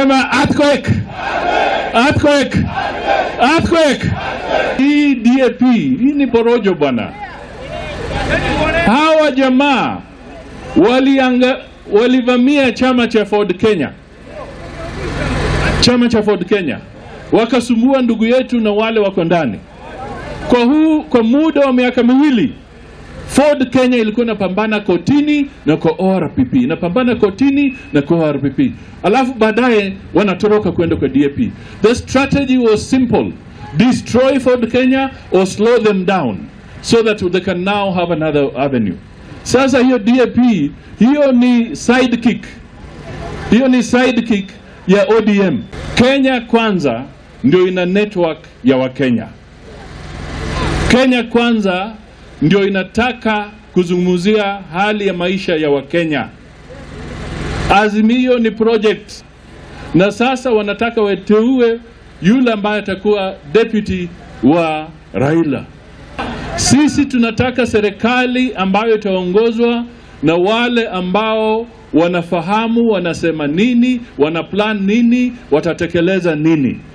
Sema earthquake. Earthquake. Earthquake. Hii DAP, hii ni porojo bwana. Hawa jamaa walianga walivamia chama cha Ford Kenya, chama cha Ford Kenya, wakasumbua ndugu yetu na wale wako ndani. Kwa huu kwa muda wa miaka miwili Ford Kenya ilikuwa inapambana kotini na kwa ORPP, inapambana kotini na kwa ORPP, alafu baadaye wanatoroka kwenda kwa DAP. The strategy was simple: destroy Ford Kenya or slow them down so that they can now have another avenue. Sasa hiyo DAP hiyo ni sidekick, hiyo ni sidekick ya ODM. Kenya Kwanza ndio ina network ya Wakenya. Kenya Kwanza ndio inataka kuzungumzia hali ya maisha ya Wakenya. Azimio ni project, na sasa wanataka wateue yule ambaye atakuwa deputy wa Raila. Sisi tunataka serikali ambayo itaongozwa na wale ambao wanafahamu wanasema nini, wana plan nini, watatekeleza nini.